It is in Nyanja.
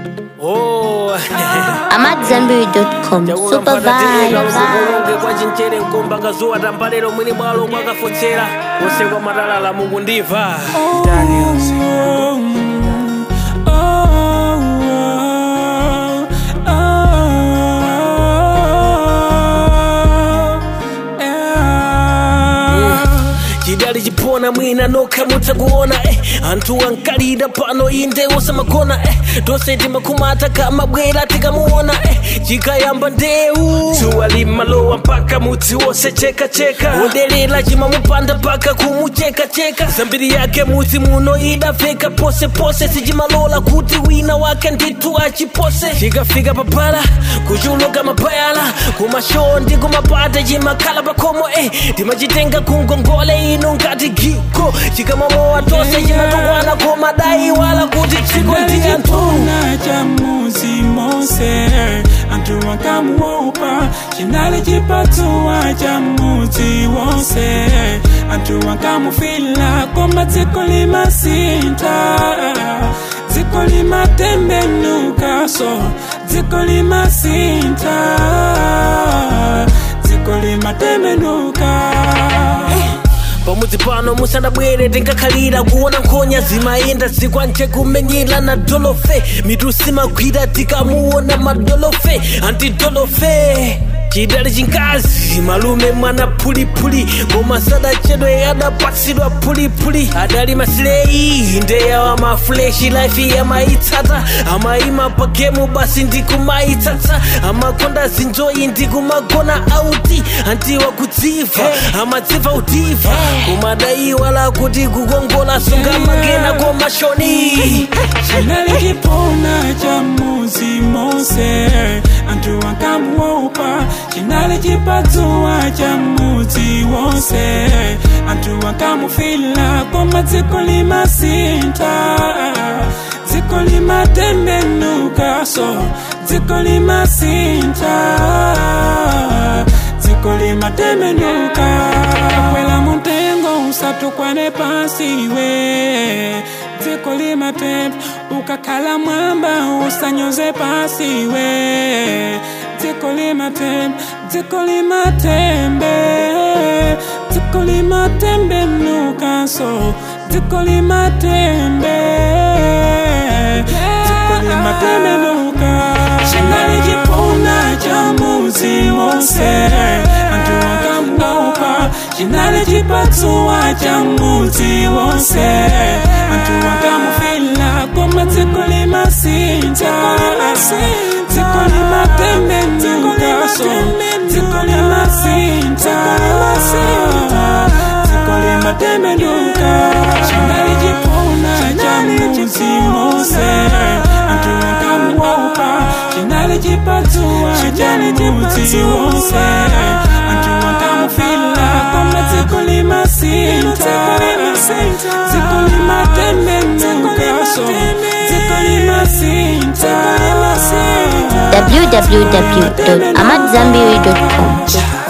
Oh. amadzambiri.com super vibes ulonge kwa chinchere nkomba kazuwa tambalero mwini bwalo mwakafotsera konse kwa matalala mukundimva chidali chipona mwina nokha mudzakuona eh. anthu ankalira pano inde osamagona eh. tonse timakhumata kamabwera tikamuona eh. chikayamba ndeu dzuwa limalowa mpaka mudzi wonse chekacheka wodelera chimamupanda mpaka kumuchekacheka zambiri yake mudzi muno idafeka posepose sichimalola kuti wina wake ndithu achipose chikafika papala kuchuluka mabayala kumashow ndi kumapata chimakhala pakhomo eh. timachitenga kungongole ino ngati giko chikamamowa tonse chimatukwana komadai wala kuti dziko ndi anthu Chipona cha muzi mose Antu wakamuopa Chinali chipatsuwa cha muzi wonse Antu wakamufila Koma dziko limasinta Dziko limatembenuka so Dziko limasinta Dziko limatembenuka pamudzi pano musadabwere tinkakhalira kuona nkhonya zimayenda zikwanje kumenyera na dolofe mitusi magwira tikamuona madolofe antidolofe chidali chinkazi malume mwana phulipuli koma sadachedwe adapatsidwa phulipuli adali masileyi ndeyawa mafuleshi life yamayitsata amayima pagemu basi ndikumayitsatsa amakonda zinjoyi ndikumagona auti antiwa kudziva amadziva udiva kumadai wala kuti kukongola sunga magena komashoni Chinali chipona cha muzi mose Antu wakamuopa Chinali chipatsuwa cha muzi wonse Antu wakamufila Koma dziko limasinta Dziko limatembenuka so Dziko limasinta Dziko limatembenuka Kwela muntengo usatukwane pasi we dziko limatembe ukakhala mwamba usanyoze pasi we dziko limatembe dziko limatembe dziko limatembe nukaso dziko limatembe dziko limatembe nuka chinali chipona cha muzi wonse antu wakamuopa chinali chipatsuwa cha muzi wonse antu wakamufila koma dziko limasinta dziko limatembe nukaso dziko limasinta dziko limatembe nuka chinali chipona cha muzi wonse antu wakamuopa chinali chipatsuwa cha muzi wonse antu wakamufila koma dziko limasinta dziko limatembe nukaso dziko limasinta www.amadzambiri.com